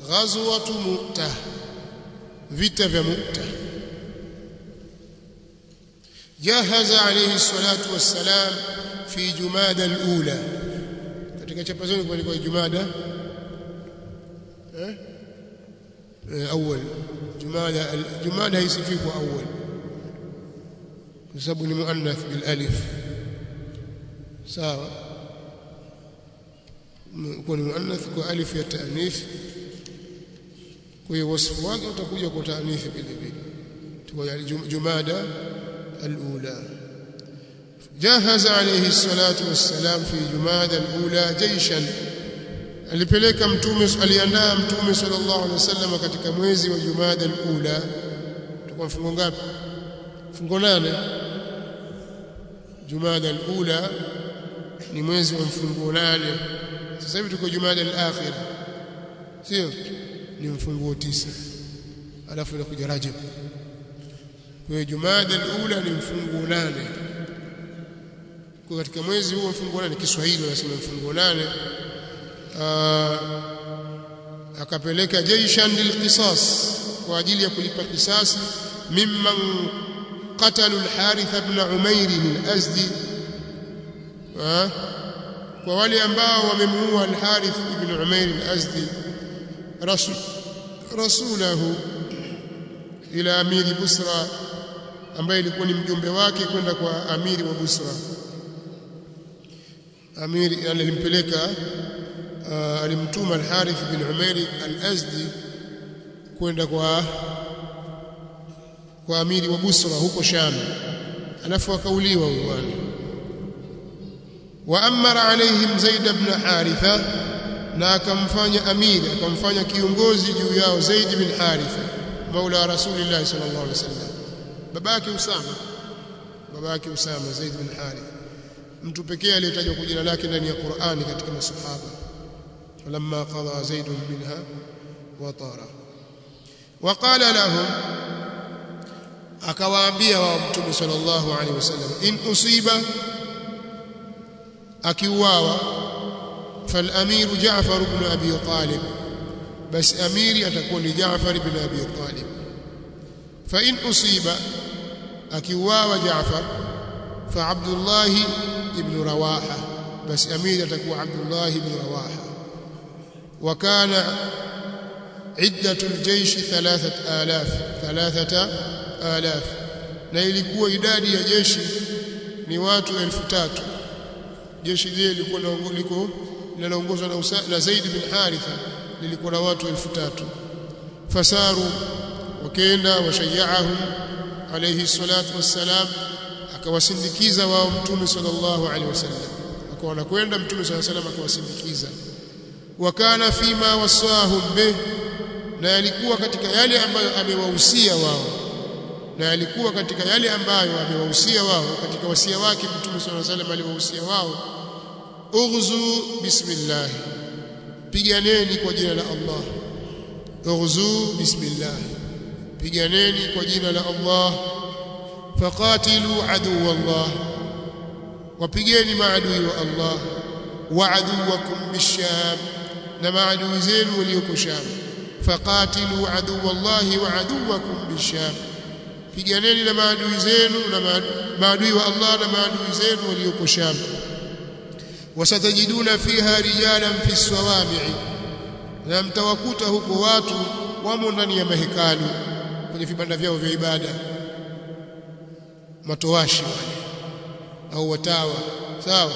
ghazwatu mu'tah vita vya mu'tah jahaza alayhi salatu wassalam fi jumada al-ula katika chapa zenu kwa jumada eh awwal jumada jumada haisifi kwa awwal kwa sababu ni muannath bil alif sawa kwa ni muannath kwa alif ya taanith kwa hiyo wasfu wake utakuja kwa taanith vile vile tuwa jumada الأولى جهز عليه الصلاة والسلام في جماد الأولى جيشا alipeleka mtume aliandaa mtume sallallahu alaihi wasallam katika mwezi wa Jumada al-Ula tuko mfungo ngapi mfungo nane Jumada al-Ula ni mwezi wa mfungo nane sasa hivi tuko Jumada al-Akhir sio ni mfungo tisa alafu inakuja Rajab kwa hiyo Jumada al-Ula ni mfungo nane kwa katika mwezi huo mfungo nane Kiswahili wanasema mfungo nane akapeleka jaishan lilqisas kwa ajili ya kulipa kisasi mimman qatalu al-Harith ibn Umair al-Azdi kwa wale ambao wamemuua al-Harith ibn Umair al-Azdi rasul rasulahu ila amiri Busra ambaye ilikuwa ni mjumbe wake kwenda kwa amiri wa Busra amiri alimpeleka uh, alimtuma al-Harith bin Umair al-Azdi kwenda kwa kwa amiri wa Busra huko Sham alafu akauliwa huyo bwana wa amara alaihim Zaid ibn Haritha na akamfanya amiri akamfanya kiongozi juu yao Zaid bin Haritha maula rasulillah sallallahu alaihi wasallam babake Usama babake Usama Zaid bin Harith mtu pekee aliyetajwa kwa jina lake ndani ya Qur'ani katika masahaba falamma qada Zaid minha wa tara waqala lahum akawaambia wao mtume sallallahu alaihi wasallam in usiba akiuawa فالامير جعفر بن ابي طالب بس اميري atakuwa ni Jaafar ibn Abi Talib fa in usiba akiuawa Jaafar fa Abdullah ibn Rawaha bas amiri atakuwa Abdullah ibn Rawaha wa kana عدة الجيش ثلاثة آلاف ثلاثة آلاف na ilikuwa idadi ya jeshi ni watu elfu tatu jeshi lile lilikuwa liko linaloongozwa na, na Zaid bin Haritha lilikuwa na watu elfu tatu fasaru wakaenda washayaahum alayhi salatu wassalam akawasindikiza wao mtume sallallahu alaihi wasallam akawa anakwenda mtume sallallahu alaihi wasallam akawasindikiza wakana fima wasahum bih na yalikuwa katika yale ambayo amewahusia wao na yalikuwa katika yale ambayo amewahusia wao katika wasia wake mtume sallallahu alaihi wasallam aliwahusia wao ughzu bismillah piganeni kwa jina la Allah ughzu bismillah piganeni kwa jina la Allah faqatilu aduwa Allah wapigeni maadui wa Allah wa aduwakum bisham na maadui zenu walioko Sham faqatilu aduwa Allah wa aduwakum bisham piganeni na maadui zenu na maadui wa Allah na maadui zenu walioko Sham wasatajiduna fiha rijalan fi sawami'i na mtawakuta huko watu wamo ndani ya mahekalu kwenye vibanda vyao vya ibada matowashi wale au watawa sawa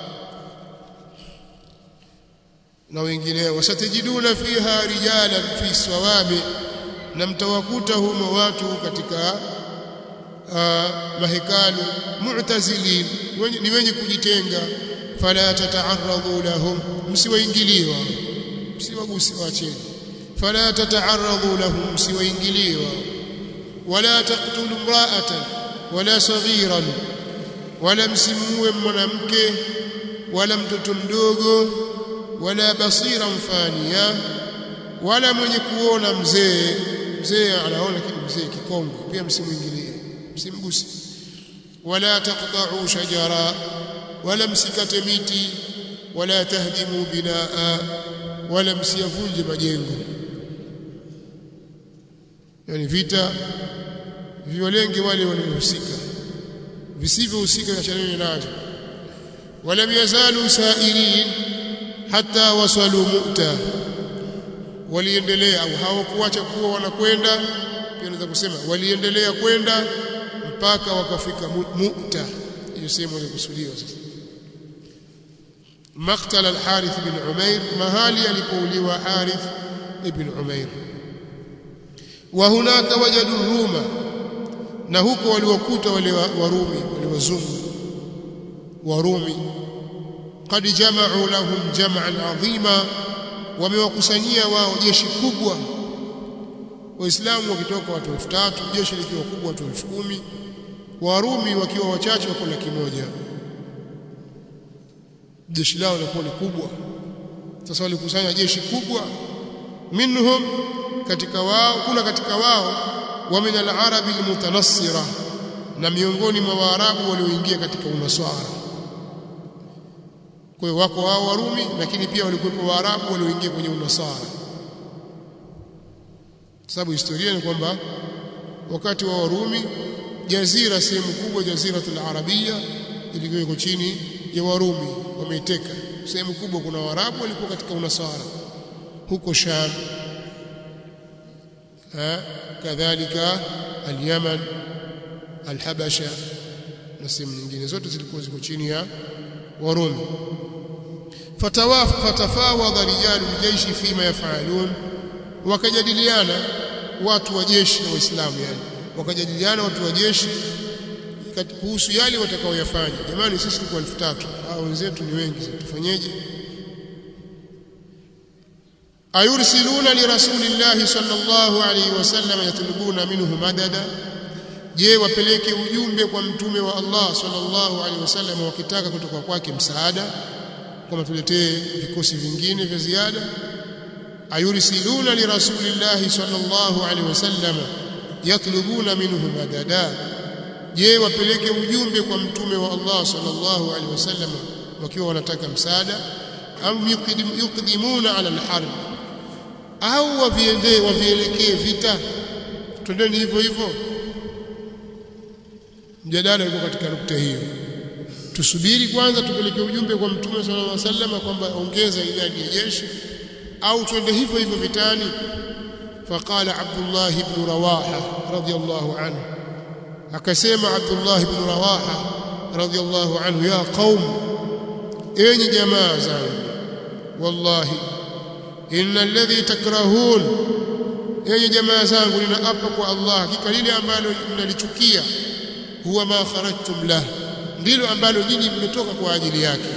na wengineo wasatajiduna fiha rijalan fi sawami na mtawakuta humo watu katika uh, mahekalu mu'tazilin ni wenye kujitenga fala tata'arradu lahum msiwaingilie wao msiwagusi waacheni fala tata'arradu lahum msiwaingilie wao wala taqtulu imra'atan wala saghiran wala msimuue mwanamke wala mtoto mdogo wala basira mfania wala mwenye kuona mzee mzee anaona kitu mzee kikongwe pia msimuingilie msimguse wala taqta'u shajara wala msikate miti wala tahdimu binaa wala msiyavunje majengo yani vita viwalenge wale waliohusika visivyohusika achaneni nacho walam yazalu sairin hatta wasalu mu'ta waliendelea au hawakuacha kuwa wanakwenda pia naweza kusema waliendelea kwenda mpaka wakafika mu'ta hiyo sehemu ilikusudiwa sasa مقتل الحارث بن عمير مهالي alipouliwa Harith ibn Umair وهناك وجدوا الروم na huko waliokuta wale warumi wale wazungu warumi qad jama'u lahum jam'an 'azima wamewakusanyia wao jeshi kubwa waislamu wakitoka watu 3000 jeshi likiwa kubwa watu 10000 warumi wakiwa wachache wako laki moja jeshi lao lilikuwa ni kubwa sasa walikusanya jeshi kubwa minhum katika wao kuna katika wao wa min al-arabi al-mutanassira na miongoni mwa waarabu walioingia katika unaswara kwa hiyo wako wao warumi lakini pia walikuwepo waarabu walioingia kwenye unasara sababu historia ni kwamba wakati wa warumi jazira sehemu kubwa jaziratul arabia ilikuwa iko chini ya warumi wameiteka sehemu kubwa kuna waarabu walikuwa katika unasara huko sham kadhalika al-yaman al-habasha na sehemu nyingine zote zilikuwa ziko chini ya warumi fatafawadha rijalu ljeishi fima yafalun wakajadiliana watu wa jeshi na waislamu yani wakajadiliana watu wa jeshi kuhusu yale watakaoyafanya jamani sisi tuko 3000 hao wenzetu ni wengi tufanyeje ayursiluna li rasulillahi sallallahu alayhi wasallam yatlubuna minhu madada je wapeleke ujumbe kwa mtume wa Allah sallallahu alaihi wasallam wakitaka kutoka kwake msaada kama tuletee vikosi vingine vya ziada ayursiluna li rasulillahi sallallahu alaihi wasallam yatlubuna minhu madada je wapeleke ujumbe kwa mtume wa Allah sallallahu alaihi wasallam wakiwa wanataka msaada au yuqdimuna ala alharb au waviendee wavielekee vita twendeni hivyo hivyo mjadala uko katika nukta hiyo tusubiri kwanza tupeleke ujumbe kwa mtume sallallahu alaihi wasallam kwamba ongeza idadi ya jeshi au twende hivyo hivyo vitani faqala Abdullah ibn Rawaha radiyallahu anhu akasema Abdullah ibn Rawaha radiyallahu anhu ya qaum enyi jamaa zangu wallahi inna alladhi takrahun enyi jamaa zangu ninaapa kwa Allah hakika lile ambalo mnalichukia huwa ma kharajtum lah ndilo ambalo nyinyi mmetoka kwa ajili yake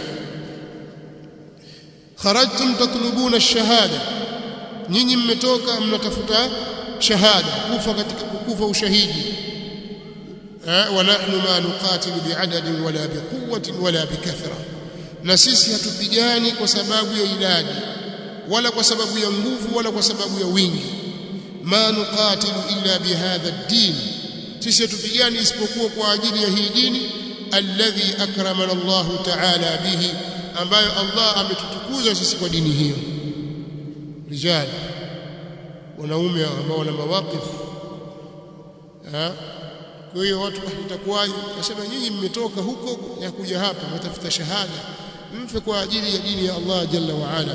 kharajtum tatlubuna ash-shahada nyinyi mmetoka mnatafuta shahada kufa katika kukufa ushahidi wa nahnu ma nuqatilu bi'adadin wala biquwwatin wala bikathra na sisi hatupigani kwa sababu ya idadi wala kwa sababu ya nguvu wala kwa sababu ya wingi ma nuqatilu illa bihadha ad-din sisi hatupigani isipokuwa kwa ajili ya hii dini alladhi akramana Allah ta'ala bihi ambayo Allah ametutukuza sisi kwa dini hiyo rijal wanaume ambao wana mawaqif kwa hiyo watu itakuwaje nasema nyinyi mmetoka huko ya kuja hapa mtafuta shahada mfe kwa ajili ya dini ya Allah jalla wa ala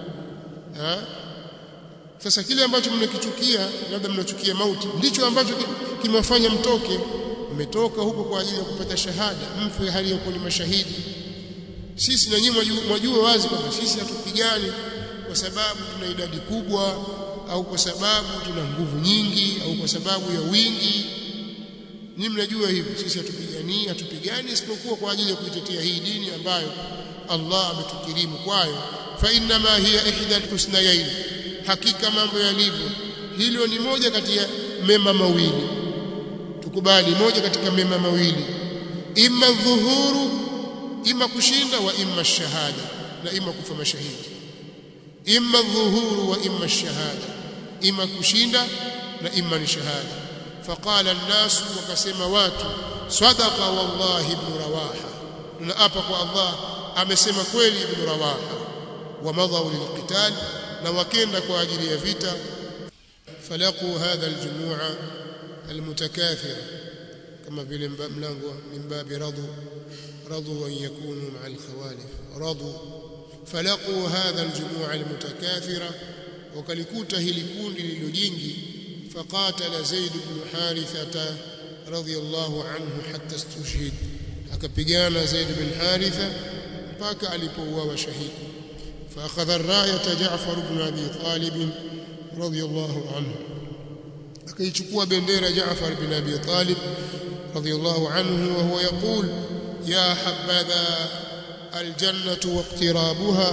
sasa kile ambacho mnakichukia labda mnachukia mauti ndicho ambacho kimewafanya mtoke mmetoka huko kwa ajili ya kupata shahada mfe hali ya kuwa ni mashahidi sisi na nyinyi mwajua wazi kwamba sisi hatupigani kwa sababu tuna idadi kubwa au kwa sababu tuna nguvu nyingi au kwa sababu ya wingi nyinyi mnajua hivyo sisi hatupigani hatupigani isipokuwa kwa ajili ya kuitetea hii dini ambayo Allah ametukirimu kwayo fa inna ma hiya ihda alhusnayayn hakika mambo yalivyo hilo ni moja kati ya mema mawili tukubali moja katika mema mawili imma dhuhuru imma kushinda wa imma shahada na imma kufa mashahidi imma dhuhuru wa imma shahada imma kushinda na imma ni shahada faqala an-nas wakasema watu sadaqa wallahi ibn rawaha tunaapa kwa Allah amesema kweli ibn rawaha wa madhaw lilqital na wakenda kwa ajili ya vita falaqu hadha aljumu'a almutakathira kama vile mlango min babi radu radu an yakunu ma'a alkhawalif radu falaqu hadha aljumu'a almutakathira wakalikuta hili kundi lililo jingi faqatala zaid ibn harithata radiyallahu anhu hatta istushhid akapigana zaid ibn haritha mpaka alipouawa shahidi فاخذ الرايه جعفر بن ابي طالب رضي الله عنه akaichukua bendera Jaafar bin Abi Talib radiyallahu anhu wa huwa yaqul ya habadha aljannatu waqtirabuha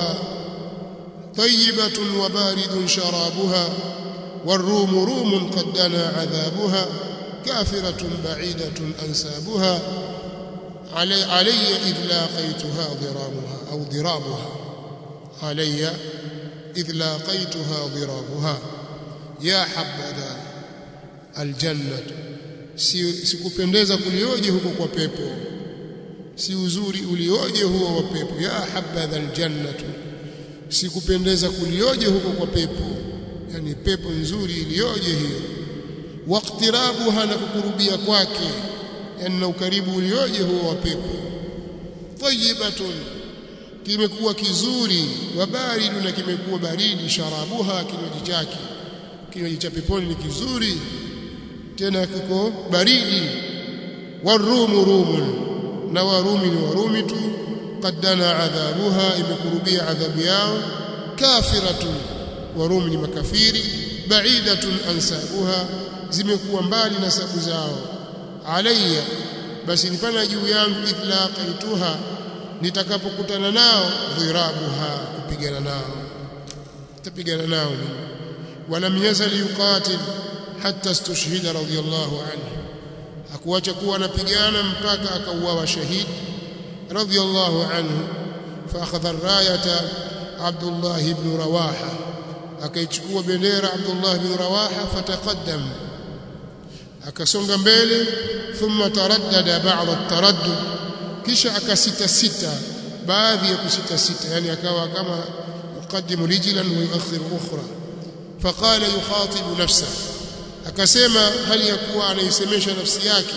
طيبة وبارد شرابها والروم روم قد دنا عذابها كافرة بعيدة أنسابها علي, علي إذ لاقيتها ضرامها أو ضرابها علي إذ لاقيتها ضرابها يا حبذا الجنة sikupendeza kulioje huko kwa pepo si uzuri ulioje huo wa pepo ya habadha aljannatu sikupendeza kulioje huko kwa pepo yani pepo nzuri ilioje hiyo waqtirabuha na kukurubia kwake yani na ukaribu ulioje huo wa pepo tayyibatun kimekuwa kizuri wa baridu na kimekuwa baridi sharabuha kinywaji chake kinywaji cha peponi ni kizuri tena kiko baridi warumu rumun na warumi ni warumi tu qaddana adhabuha imekurubia adhabu yao kafiratun warumi ni makafiri baidatun ansabuha zimekuwa mbali na sabu zao alayya basi nipana juu yangu idlaqaituha nitakapokutana nao dhirabuha kupigana nao tapigana nao walam yazal yuqatil hatta istushhida radiyallahu anhu hakuacha kuwa anapigana mpaka akauawa shahidi radiyallahu anhu فاخذ الرايه عبد الله بن رواحه akaichukua bendera Abdullah bin Rawaha fataqaddam akasonga mbele thumma taraddada ba'd at-taraddud kisha akasita sita baadhi ya kusita sita yani akawa kama yuqaddimu rijlan wa yuakhiru ukhra faqala yukhatibu nafsa akasema hali ya kuwa anaisemesha nafsi yake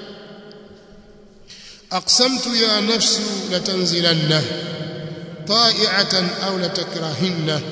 aqsamtu ya nafsu latanzilanna طائعة أو لتكرهنه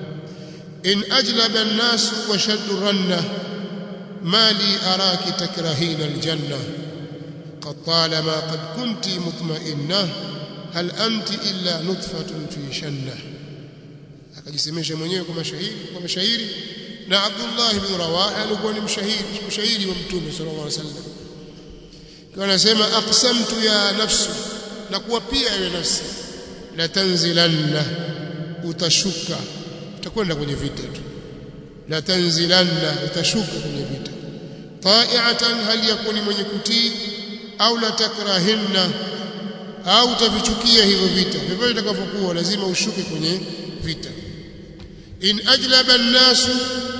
إن أجلب الناس وشد رنه ما لي أراك تكرهين الجنة قد طالما قد كنت مطمئنة هل أنت إلا نطفة في شنة akajisemesha mwenyewe kwa mashairi kwa mashairi na Abdullah ibn Rawaha alikuwa ni mshahiri mshairi wa Mtume sallallahu alaihi wasallam kwa anasema aqsamtu ya nafsu na kuwa pia ewe nafsi la tanzilanna utashuka utakwenda kwenye vita tu la tanzilanna utashuka kwenye vita ta'iatan hal yakuni mwenye kutii au la takrahinna au utavichukia hivyo vita vivyo itakavyokuwa lazima ushuke kwenye vita in ajlaba an-nasu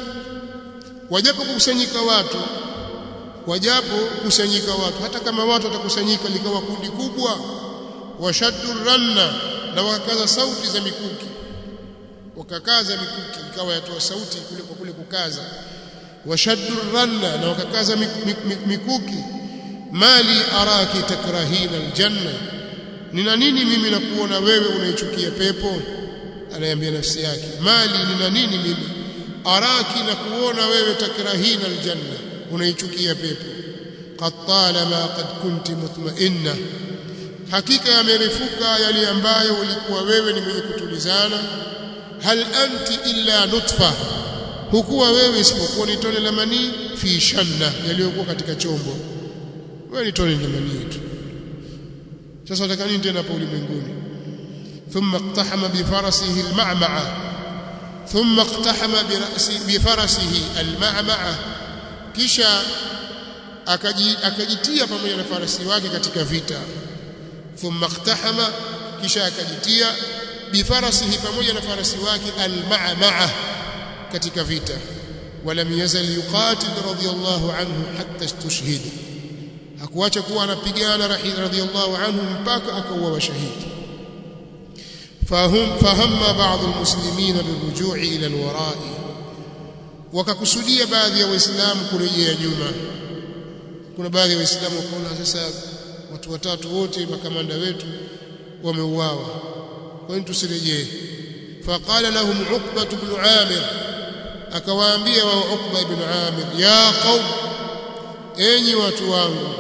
wajapo kukusanyika watu wajapo kusanyika watu hata kama watu watakusanyika likawa kundi kubwa washaddu ranna na wakakaza sauti za mikuki wakakaza mikuki ikawa yatoa sauti kule kwa kule kukaza washaddu ranna na wakakaza mikuki mali araki takrahina aljanna nina nini mimi na kuona wewe unaichukia pepo anayambia nafsi yake mali nina nini mimi araki na kuona wewe takrahina aljanna unaichukia pepo qad talama qad kunti mutma'inna hakika yamerefuka yale ambayo ulikuwa wewe ni mwenye kutulizana hal anti illa nutfa hukuwa wewe isipokuwa ni tone la manii fi shanna yaliyokuwa katika chombo wewe ni tone la manii tu sasa unataka nini tena hapo ulimwenguni thumma iqtahama bi farasihi al-ma'ma'a thumma iqtahama bi ra'si bi farasihi al-ma'ma'a kisha akajitia pamoja na farasi wake katika vita thumma iqtahama kisha akajitia bifarasihi pamoja na farasi wake alma'ma'a katika vita walam yazal yuqatil radiyallahu anhu hatta istushhid hakuacha kuwa anapigana radiyallahu anhu mpaka akauawa shahidi فهم فهم بعض المسلمين بالرجوع إلى الوراء wakakusudia baadhi ya waislamu kurejea nyuma kuna baadhi ya waislamu wakaona sasa watu watatu wote makamanda wetu wameuawa kwa nini tusirejee faqala lahum uqba ibn amir akawaambia wao uqba ibn amir ya qaum enyi watu wangu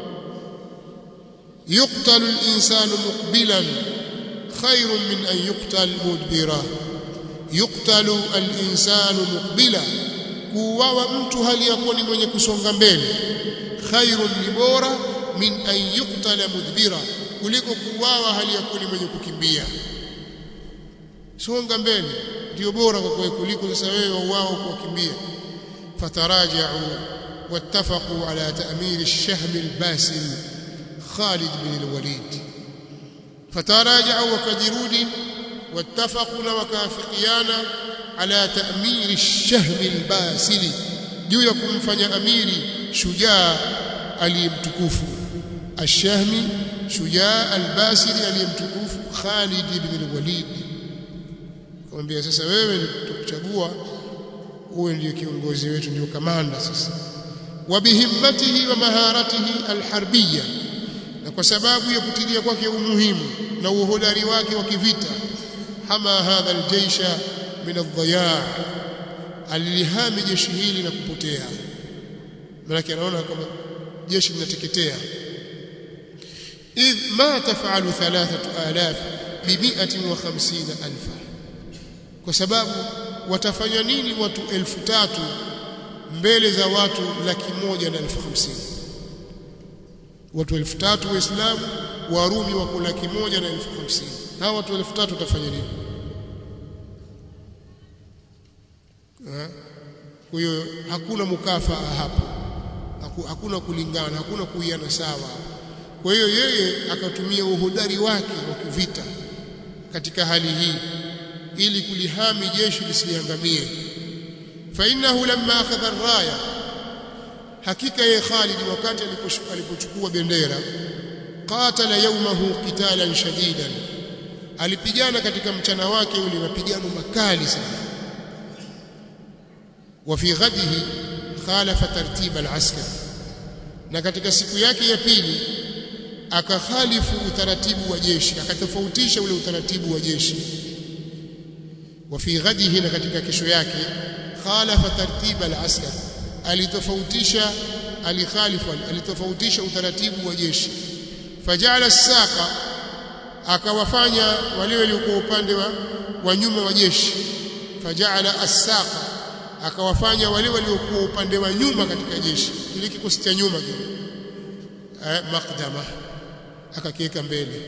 yuqtalu al-insanu muqbilan khairun min an yuqtal mudbira yuqtalu al-insanu muqbila kuuawa mtu hali yakuwa ni mwenye kusonga mbele khairun ni bora min an yuqtala mudbira kuliko kuuawa hali yakuwa ni mwenye kukimbia songa mbele ndio bora kwa kweli kuliko sasa wewe wauao kukimbia fataraja'u wattafaqu ala ta'mir ash-shahm al-basil Khalid bin al-Walid fataraja'u wakajirudi wattafaqu wakafikiana ala ta'mir ash-shahm al-basil juu ya kumfanya amiri shujaa aliyemtukufu ash-shahmi shujaa al-basili aliyemtukufu Khalid bin al-Walid kumwambia sasa wewe tukuchagua uwe ndiye kiongozi wetu ndio kamanda sasa wa bihimmatihi wa maharatihi alharbiyya na kwa sababu ya kutilia kwake umuhimu na uhodari wake wa kivita hama hadha aljaysha min adh-dhaya' alilihami jeshi hili na kupotea maana anaona kama jeshi linateketea idh ma tafalu 3000 bi 150000 kwa sababu watafanya nini watu elfu tatu mbele za watu laki moja na elfu hamsini watu elfu tatu waislamu warumi wako laki moja na elfu hamsini hawa watu elfu tatu watafanya nini kwa hiyo hakuna mukafaa hapo hakuna kulingana hakuna kuiana sawa kwa hiyo yeye akatumia uhodari wake wa kivita katika hali hii ili kulihami jeshi lisiangamie fa innahu lamma akhadha ar-raya hakika ye Khalid wakati alipochukua bendera qatala yawmahu qitalan shadidan alipigana katika mchana wake ule mapigano makali sana wa fi ghadihi khalafa tartib al-askar na katika siku yake ya pili akakhalifu utaratibu wa jeshi akatofautisha ule utaratibu wa jeshi وفي غده na katika kesho yake khalafa tartib al-askar alitofautisha alikhalifu alitofautisha utaratibu wa jeshi fajala as-saqa akawafanya wale waliokuwa upande wa, wa nyuma wa jeshi fajala as-saqa akawafanya wale waliokuwa upande wa nyuma katika jeshi kile kikosi cha nyuma kile eh, maqdama akakiweka mbele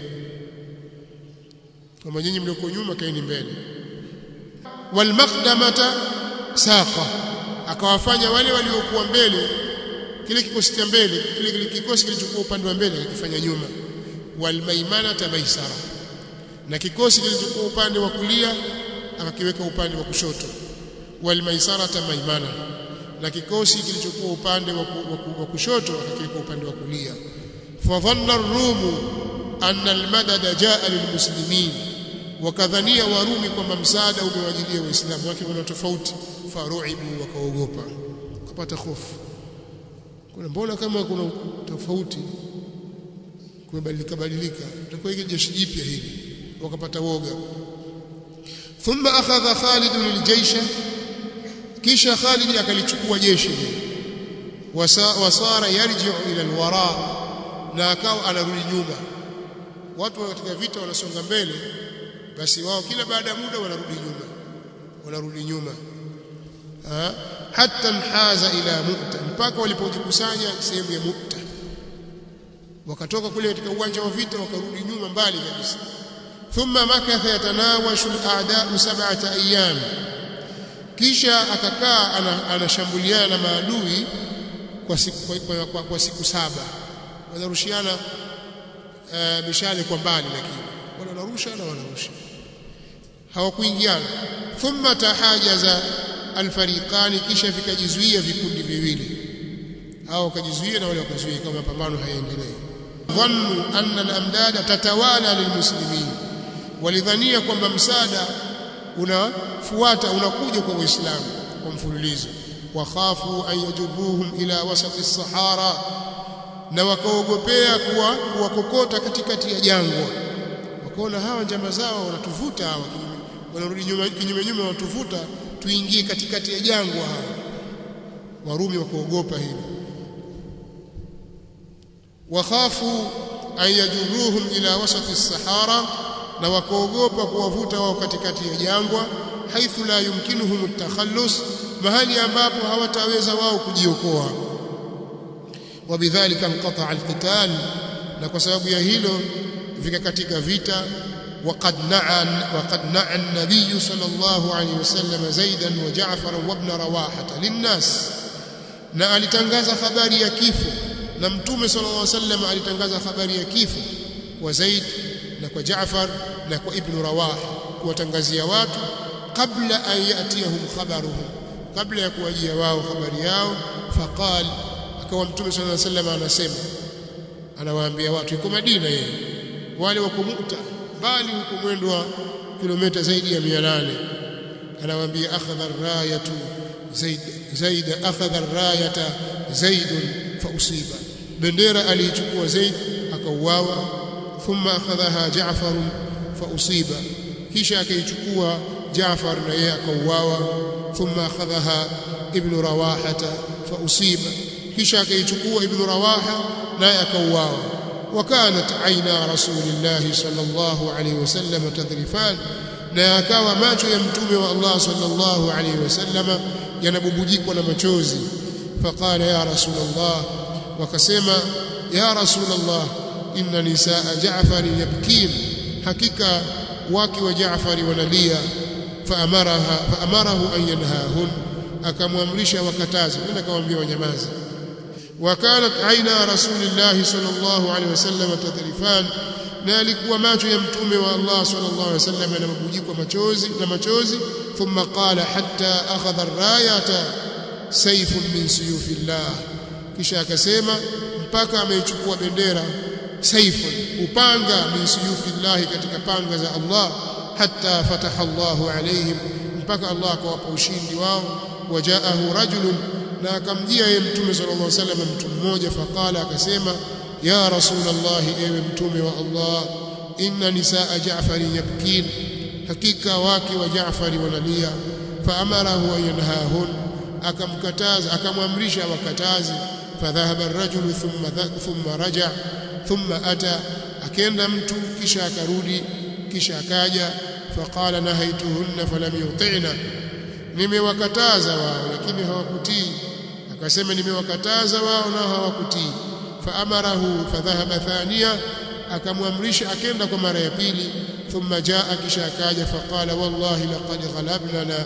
kama nyinyi mlioko nyuma kaeni mbele walmaqdamata saqa akawafanya wale waliokuwa mbele kile kikosi cha mbele kile kile kikosi kilichokuwa upande wa mbele akifanya nyuma walmaimanata maisara na kikosi kilichokuwa upande wa kulia akakiweka upande wa kushoto walmaisarata maimana na kikosi kilichokuwa upande wa kushoto akakiweka upande wa kulia fadhanna ar-rumu anna al-madada jaa lilmuslimin wakadhania warumi kwamba msaada umewajilia waislamu wake kuna tofauti faruibu wakaogopa kupata hofu kuna mbona kama kuna tofauti kumebadilika badilika itakuwa hiki jeshi jipya hili wakapata woga thumma akhadha Khalid liljaysha kisha Khalid akalichukua jeshi wasara yarji'u ila alwara na akawa anarudi nyuma watu katika vita wanasonga mbele basi wao kila baada ya muda wanarudi nyuma wanarudi nyuma ha? hatta nhaza ila mu'ta mpaka walipojikusanya sehemu ya mu'ta wakatoka kule katika uwanja wa vita wakarudi nyuma mbali kabisa thumma makatha yatanawashu al-a'da'u sab'ata ayyam kisha akakaa anashambuliana na maadui kwa siku, kwa, kwa, kwa siku saba wanarushiana uh, mishale kwa mbali lakini wanarusha na wanarusha hawakuingiana thumma tahajaza alfariqani kisha vikajizuia vikundi viwili hao wakajizuia na wale wakazuia kama mapambano hayaendelee dhannu anna al-amdada tatawala lilmuslimin walidhania kwamba msaada unafuata unakuja kwa waislamu kwa mfululizo wakhafu an yajuruhum ila wasati sahara na wakaogopea kuwa kuwakokota katikati ya jangwa wakaona hawa njama zao wanatuvuta hawa wanarudi nyuma kinyume nyume wanatuvuta tuingie katikati ya jangwa hawa warumi wakaogopa hilo wakhafu an yajuruhum ila wasati sahara na wakaogopa kuwavuta wao katikati ya jangwa haithu la yumkinuhum at-takhallus mahali ambapo hawataweza wao kujiokoa wabidhalika inqata al-qital na kwa sababu ya hilo vikakatika vita وقد نعى وقد نعى النبي صلى الله عليه وسلم زيدا وجعفرا وابن رواحه للناس na alitangaza habari ya kifo na mtume sallallahu alaihi wasallam alitangaza habari ya kifo kwa Zaid na kwa Jaafar na kwa Ibn Rawah kuwatangazia watu kabla an yatiyahum khabaruhum kabla ya kuwajia wao habari yao faqal akawa mtume sallallahu alaihi wasallam anasema anawaambia watu yuko Madina yeye wale wako Mu'ta bali huko mwendo wa kilomita zaidi ya 800 anawaambia akhadha ar-rayatu zaid zaid akhadha ar-rayata zaid fa usiba bendera aliichukua zaid akauawa thumma akhadhaha ja'far fa usiba kisha akaichukua Jaafar na yeye akauawa thumma akhadhaha ibn rawahata fa usiba kisha akaichukua ibn rawaha naye akauawa وكانت عينا رسول الله صلى الله عليه وسلم تذرفان na akawa macho ya mtume wa Allah sallallahu alayhi wasallam yanabubujikwa na machozi faqala ya rasulullah wakasema ya rasulullah inna nisaa Jaafar yabkin hakika wake wa Jaafar wanalia faamaraha faamarahu an yanhahun akamwamrisha wakataze nenda kawaambia wanyamaze وكانت عينا رسول الله صلى الله عليه وسلم تذرفان na alikuwa macho ya mtume wa Allah sallallahu alaihi wasallam yanabubujikwa machozi na machozi thumma qala hatta akhadha ar-rayata sayfun min suyufillah kisha akasema mpaka ameichukua bendera sayfun upanga min suyufillah katika panga za Allah hatta fataha Allahu alaihim mpaka Allah akawapa ushindi wao wajaahu rajulun na akamjia yeye mtume sallallahu alaihi wasallam mtu mmoja faqala akasema ya rasulullah ewe mtume wa Allah inna nisaa Jaafar yabkin hakika wake wa Jaafar wanalia faamarahu an yanhahun akamkataza akamwamrisha wakatazi fadhahaba ar-rajul thumma thumma raja thumma ata akenda mtu kisha akarudi kisha akaja faqala nahaituhunna falam yuti'na nimewakataza wao lakini hawakutii akasema nimewakataza wao nao hawakutii faamarahu fadhahaba thania akamwamrisha akenda kwa mara ya pili thumma jaa kisha akaja faqala wallahi laqad ghalabnana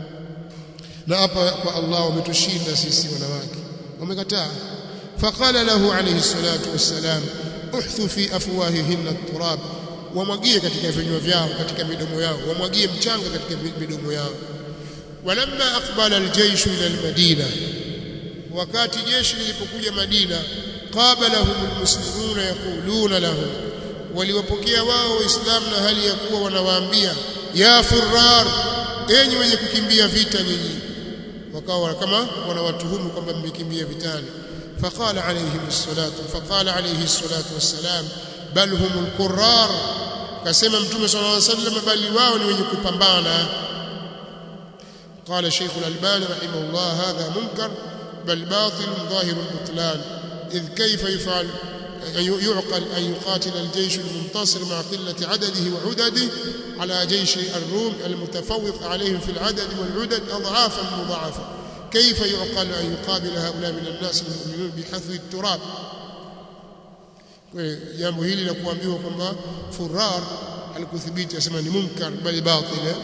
na hapa kwa Allah wametushinda sisi wanawake wamekataa faqala lahu alayhi salatu wassalam uhthu fi afwahihinna at-turab wamwagie katika vinywa vyao katika midomo yao wamwagie mchanga katika midomo yao walamma aqbala aljaysh ila almadina wakati jeshi lilipokuja Madina qabalahum almuslimuna yaquluna lahum waliwapokea wao waislamu na hali ya kuwa wanawaambia ya furrar enyi wenye kukimbia vita nyinyi wakawa kama wanawatuhumu kwamba mmekimbia vitani فقال عليه الصلاة فقال عليه الصلاة والسلام بل هم القرار كسمى متوم صلى الله عليه وسلم بل واو ni wenye kupambana قال شيخ الألباني رحمه الله هذا منكر بل باطل ظاهر البطلان إذ كيف يفعل يعقل أن يقاتل الجيش المنتصر مع قلة عدده وعدده على جيش الروم المتفوق عليهم في العدد والعدد أضعافا مضاعفة كيف يعقل أن يقابل هؤلاء من الناس المؤمنون بحثو التراب jambo hili la kuambiwa kwamba furar alikuthibiti asema ni munkar bali batil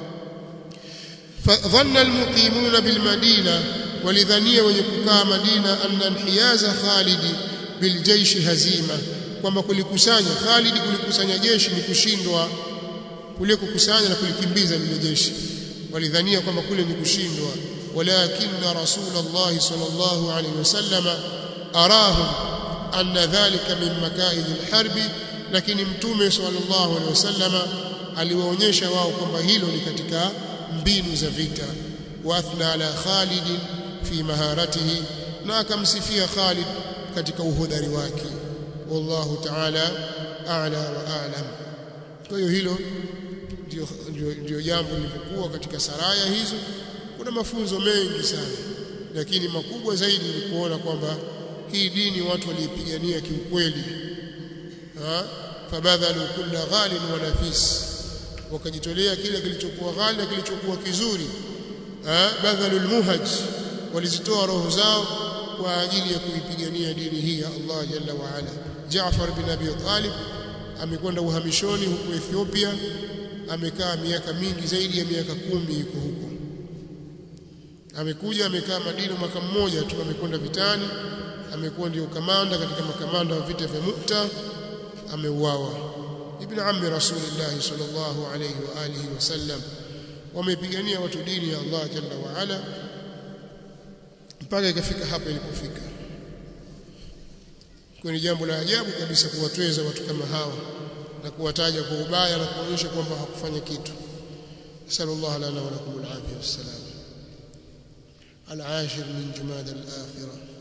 فظن المقيمون بالمدينه ولذنيه wenye kukaa Madina anna inhiyaza Khalid biljaysh hazima kwamba kulikusanya Khalid kulikusanya jeshi ni kushindwa kule kukusanya na kulikimbiza lile jeshi walidhania kwamba kule ni kushindwa ولكن رسول الله صلى الله عليه وسلم أراهم أن ذلك من مكائد الحرب لكن متومه صلى الله عليه وسلم aliwaonyesha wao kwamba hilo ni katika mbinu za vita واثنى على خالد في مهارته na akamsifia Khalid katika uhodari wake wallahu ta'ala a'la wa a'lam kwa hiyo hilo ndio ndio jambo lilivyokuwa katika saraya hizo kuna mafunzo mengi sana lakini makubwa zaidi ni kuona kwamba hii dini watu waliipigania kiukweli fabadhalu kulla ghalin wa nafis wakajitolea kile kilichokuwa ghali na kilichokuwa kizuri badhalu almuhaj walizitoa roho zao kwa ajili ya kuipigania dini hii ya Allah jalla wa ala Jaafar bin Abi Talib amekwenda uhamishoni huko Ethiopia amekaa miaka mingi zaidi ya miaka kumi yuko huko amekuja amekaa Madina mwaka mmoja tu amekwenda vitani amekuwa ndio kamanda katika makamanda wa vita vya Mu'ta ameuawa ibn ammi rasulillah sallallahu alayhi wa alihi wasallam wamepigania watu dini ya Allah jalla wa ala mpaka ikafika hapa ilipofika kwa ni jambo la ajabu kabisa kuwatweza watu kama hawa na kuwataja kwa ubaya na kuonyesha kwamba hakufanya kitu sallallahu lana wa lakum al-afiyah wassalam al-ashir min jumada al-akhirah